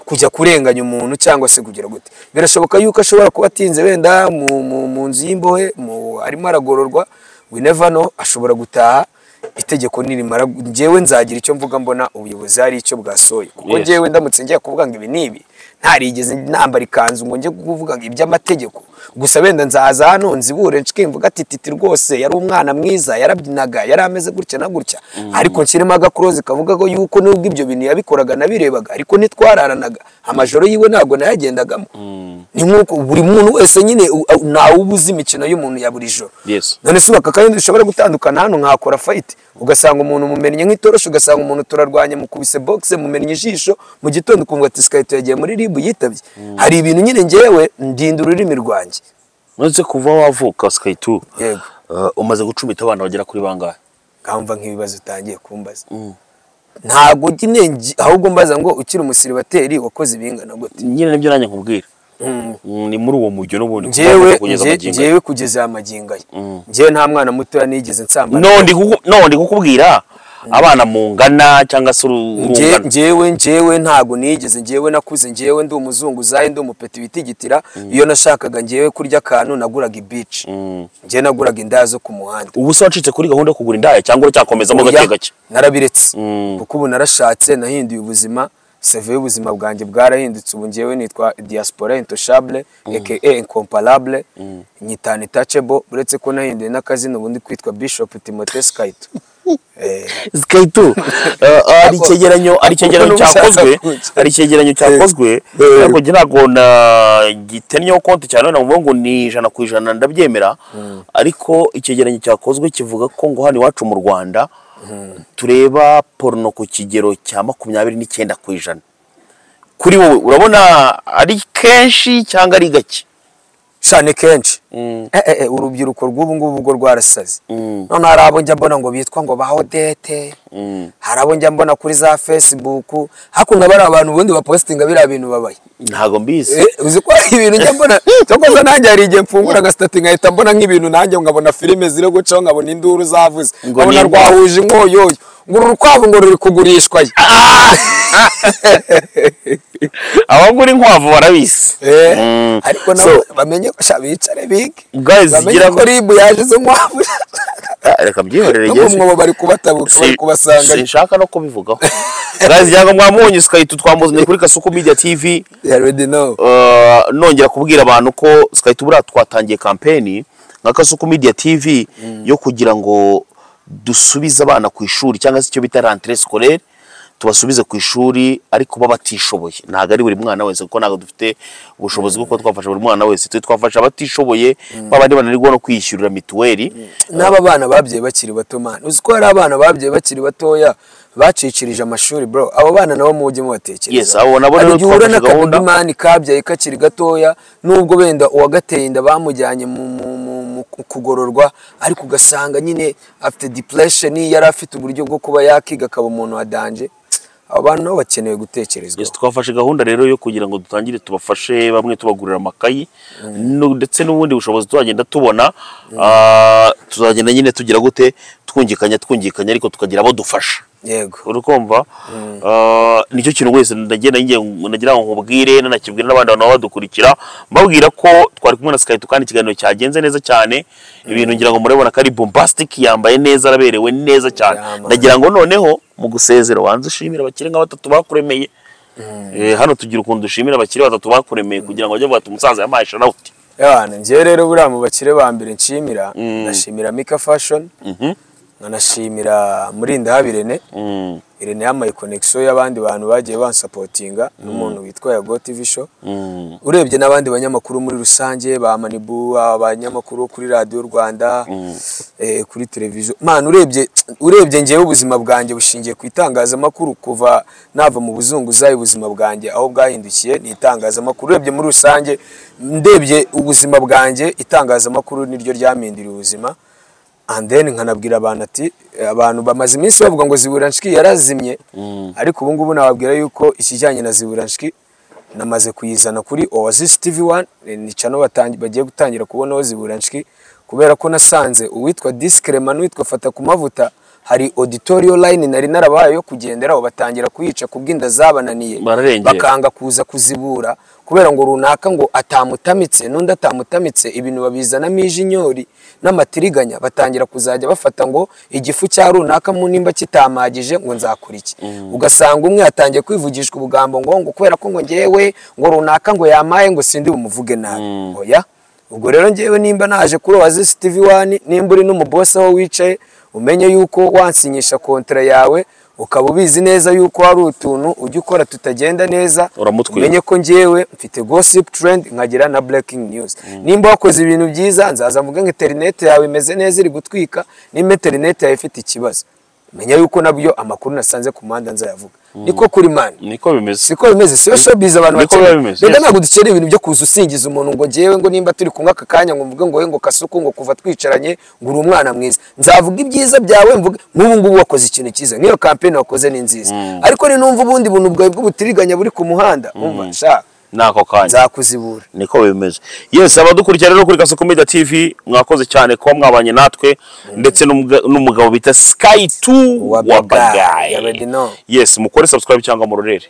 S1: kujya kurenganya umuntu cyangwa se kugira gute birashoboka yuko ashobora kuba atinze wenda mu- mu- mu nzu y'imbohe mu- arimo aragororwa we never know ashobora gutaha itegeko nirimara njyewe nzagira icyo mvuga mbona ubuyobozi hari icyo bwasohoye kuko
S2: Yes.
S1: njyewe ndamutse ngiye kuvuga ngo ibi n'ibi ntarigeze nambara ikanzu ngo njye kuvuga ngo iby'amategeko gusa wenda nzaza hano nzibure ncike mvuga ati titi rwose yari umwana mwiza yarabyinaga yari ameze gutya na gutya ariko nshyiremo agakurozi kavuga ko yuko nubwo ibyo bintu yabikoraga nabirebaga ariko ntitwararanaga amajoro yiwe ntabwo nayagendagamo ni nk'uko buri muntu wese nyine u- a- ntawe uba uzi imikino y'umuntu ya buri joro
S2: Yes.
S1: none se ubaka kandi dushobora gutandukana hano nkakora fayiti ugasanga umuntu mumennye nk'itoroshi ugasanga umuntu turarwanya mukubise bogise mumennye ijisho mu gitondo ukumva ati sikayito yagiye muri ribu yitabye hari ibintu nyine ngewe ndinda ururimi rwanjye
S2: uretse kuva wavuka sikaritu
S1: yego
S2: eh, umaze gucumita abana bagera kuri bangahe
S1: nkamva nk'ibibazo utangiye kumbaza ntabwo nyine ngi- ahubwo mbaza ngo ukiri umusiribateri wakoze ibingana gute
S2: nyine nibyo nanjye nkubwira
S1: Mm.
S2: Mm, ni muri uwo mujyo n'ubundi
S1: ngewe
S2: kugeza
S1: nge-
S2: magingo
S1: ngewe kugeza aya magingo aya ngewe nta mwana mutoya nigeze nsambana
S2: no ndi kuku- no, ndi kukubwira abana mungana cyangwa se uru-
S1: Nge-
S2: urungano
S1: ngewe ngewe ntabwo nigeze ngewe nakuze ngewe ndi umuzunguzayi ndi umupeti witigitira iyo nashakaga ngewe kurya akantu naguraga ibici
S2: Mm.
S1: ngewe naguraga indaya zo ku muhanda
S2: ubu se wacitse kuri gahunda yo kugura indaya cyangwa uracyakomezamo gake
S1: Oya,
S2: gake
S1: narabiretse
S2: Mm.
S1: kuko ubu narashatse nahinduye ubuzima seve y'ubuzima bwanjye bwarahindutse ubu ngewe nitwa diaspora intouchable aka incomparable nyitana itachebo uretse ko nahinduye n'akazina ubu ndi kwitwa bishop timote skayito Eh,
S2: sikaritu ari icyegeranyo ari icyegeranyo
S1: Uko n'ubushaka
S2: cyakozwe
S1: kuki.
S2: ari icyegeranyo cyakozwe
S1: Eh.
S2: ariko njye ntabwo na- gitenyeho konti cyane ntabwo mvuga ngo ni ijana ku ijana ndabyemera ariko icyegeranyo cyakozwe kivuga ko ngo hano iwacu mu rwanda tureba porno ku kigero cya makumyabiri n'icyenda ku ijana kuri wowe urabona ari kenshi cyangwa ari gake
S1: cyane kenshi
S2: Mm.
S1: Eh, eh, eh, urubyiruko rw'ubu ngubu ubwo rwarasaze
S2: Mm.
S1: none hari abo njya mbona ngo bitwa ngo bahodete hari abo njya mbona kuri za facebook hakuno bari abantu ubundi bapositinga biriya bintu babaye
S2: ntabwo mbizi
S1: Eh, uzi ko hari ibintu njya mbona cyakoze nanjye hari igihe mfungura agasitati nkahita mbona nk'ibintu nanjye nkabona filime ziri gucaho nkabona induru zavuze
S2: Ngo
S1: nkabona
S2: ni-
S1: rwahuje inkoyoyo ngo uru rukwavu ngo ruri kugurishwa ye
S2: abagura inkwavu barabizi
S1: Eh,
S2: Mm.
S1: ariko
S2: So,
S1: nabo bamenye ko sha bicare bige
S2: Guys,
S1: bamenye
S2: gira-
S1: ko ribu yaje izo nkwavu
S2: ah, reka mbyihorere
S1: no mu
S2: Jesse.
S1: mwobo bari kubatabuka bari
S2: Si-
S1: kubasanga
S2: sinshaka no kubivugaho gazi cyangwa mwamunyi sikahita twambuzaniye kuri kasuku media tv
S1: You already know.
S2: uh, nongera kubwira abantu ko sikahita buriya twatangiye kampeni nka kasuku media tv yo kugira ngo dusubize abana ku ishuri cyangwa se icyo bita rentrée scolaire tubasubize ku ishuri ariko baba batishoboye ntabwo ari buri mwana wese kuko ntabwo dufite ubushobozi bwo kuba twafasha buri mwana wese twe twafasha abatishoboye babandi bananirwa no kwiyishyurira mituweli
S1: n'aba bana babyaye bakiri bato mani uzi ko hari abana babyaye bakiri batoya bacicirije amashuri bro abo bana nabo mujye mubatekereza
S2: Yes, abo nabo rero
S1: uhura
S2: twafashe gahunda.
S1: n'akadudu mani kabyaye kakiri gatoya nubwo wenda uwagateye inda bamujyanye mu, mu, mu, mu kugororwa ariko ugasanga nyine afite depression yari afite uburyo bwo kuba yakiga akaba umuntu wa danje abo bana nabo bakeneye gutekerezwa
S2: Yes, twafashe gahunda rero yo kugira ngo dutangire tubafashe bamwe tubagurira amakayi no- ndetse n'ubundi bushobozi tuzagenda tubona Ah, tuzagenda nyine tugira gute twungikanya twungikanya ariko tukagira abo dufasha
S1: yego
S2: urukumva Ah, nicyo kintu wese ndagenda ngiye ndagira ngo nkubwire nanakibwire n'abandi bantu baba badukurikira mbabwira ko twari kumwe na Skype kandi ikiganiro cyagenze neza cyane ibintu ngira ngo murabibona ko ari bombastic yambaye neza araberewe neza cyane
S1: Yeah, man.
S2: ndagira ngo noneho mu gusezera wanze ushimire abakire nka batatu bakuremeye Eh, hano tugira ukuntu dushimira abakire batatu bakuremeye kugira ngo bajye bavuga ati umusaza yampaye shanawuti
S1: Yabana, njyewe rero buriya mu bakire ba mbere nshimira nashimira Mika Fashion nkanashimira murinda habirene
S2: Mm.
S1: irene yamaye connection y'abandi bantu bagiye bansapotinga n'umuntu witwa Yago TV show
S2: Mm.
S1: urebye n'abandi banyamakuru muri rusange ba Manibu abanyamakuru kuri radio Rwanda eh, kuri televiziyo man urebye urebye ngewe ubuzima bwanjye bushingiye ku itangazamakuru kuva nava mu buzunguzayi ubuzima bwanjye aho bwahindukiye ni itangazamakuru urebye muri rusange ndebye ubuzima bwanjye itangazamakuru niryo ryampinduriye ubuzima and then nkanabwira abantu ati abantu bamaze iminsi bavuga ngo ziburanshiki yarazimye ariko ubu ngubu nababwira yuko ikijyanye na ziburanshiki namaze kuyizana kuri Oasis TV 1 eh, ni channel batangi- bagiye gutangira kubonaho ziburanshiki kubera ko nasanze uwitwa Discrema n'uwitwa Fata ku mavuta hari auditorio line nari narabaye yo kugenderaho batangira kuyica kubw'inda zabananiye
S2: Bararengera.
S1: bakanga kuza kuzibura kubera ngo runaka ngo atamutamitse n'undi atamutamitse ibintu babizanamo ijinyori n'amatiriganya batangira kuzajya bafata ngo igifu cya runaka mu nimba kitamagije ngo nzakora iki ugasanga umwe yatangiye kwivugishwa ubugambo ngo ngo kubera ko ngo ngewe ngo runaka ngo yamaye ngo sindi bumuvuge nabi oya ubwo rero ngewe nimba naje kuri Oasis TV 1 nimba uri n'umubosi aho wicaye umenye yuko wansinyisha kontra yawe ukaba ubizi neza yuko hari utuntu ujya ukora tutagenda neza
S2: Uramutwima.
S1: umenye ko ngewe mfite gossip trend nkagira na breaking news nimba wakoze ibintu byiza nzaza mvuge ngo interineti yawe imeze neza iri gutwika nimba interineti yawe ifite ikibazo menya yuko nabyo amakuru nasanze ku muhanda nzayavuga niko kuri mani
S2: niko bimeze
S1: siko bimeze siyo showbiz abantu
S2: Niko biba
S1: bakeneye
S2: bimeze,
S1: rero
S2: yes.
S1: ntabwo dukeneye ibintu byo kuza usingiza umuntu ngo ngewe ngo nimba turi kumwe aka kanya ngo mvuge ngo we ngo kasuku ngo kuva twicaranye ngo uri umwana mwiza nzavuga ibyiza byawe mvuge nk'ubu ngubu wakoze ikintu cyiza nk'iyo kampeni wakoze ni nziza ariko ni numva ubundi buntu bwawe bw'ubutiriganya buri ku muhanda umva nshaka
S2: nako kanya
S1: nzakuzibura
S2: niko bimeze yes abadukurikira rero kuri Kaso Media TV mwakoze cyane kuba mwabanye natwe ndetse n'umga- n'umugabo bita Sky 2
S1: Wabagayi, you already know.
S2: yes mukore subscribe cyangwa murorere